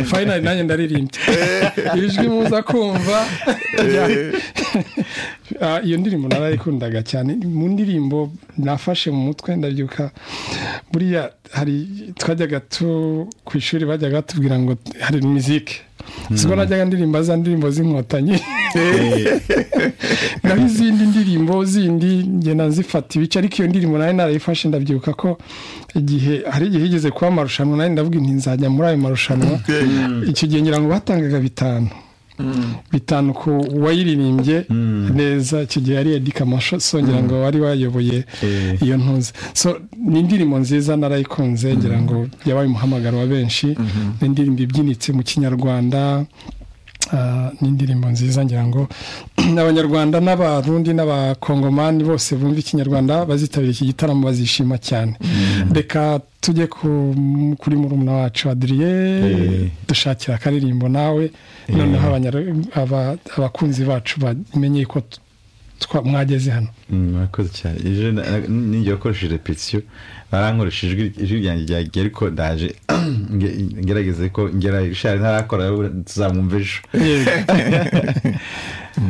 fayinari nanjye ndaririmbye ijwi muza kumva iyo ndirimbo narayikundaga cyane mu ndirimbo nafashe mu mutwe ndabyuka buriya hari twajyaga tu ku ishuri bajyaga batubwira ngo hari mizike siko najyaga ndirimba za ndirimbo z'inkotanyi naho izindi ndirimbo zindi ngenda nzifata ibice ariko iyo ndirimbo nayo narayifashe ndabyibuka ko igihe hari igihe igeze kuba amarushanwa nayo ndavuga inti nzajya muri ayo marushanwa icyo gihe ngira ngo batangaga bitanu bitanu ku wayiririmbye neza icyo gihe yari edika songera ngo wari wayoboye iyo ntuzi ni indirimbo nziza narayikunze ngira ngo yabaye umuhamagaro wa benshi ni indirimbo ibyinitse mu kinyarwanda ni indirimbo nziza ngira ngo abanyarwanda n'abarundi n'abakongomani bose bumva ikinyarwanda bazitabira iki gitaramo bazishima cyane reka tujye kuri murumuna wacu adiriye dushakira akaririmbo nawe noneho abakunzi bacu bamenye ko mwageze hano murakoze cyane ejo ninjye wakoresheje repetisiyo barankoresha ijwi ryanjye ryagiye ariko ndaje ngerageze ko ngera ishari ntarakora tuzamwumva ejo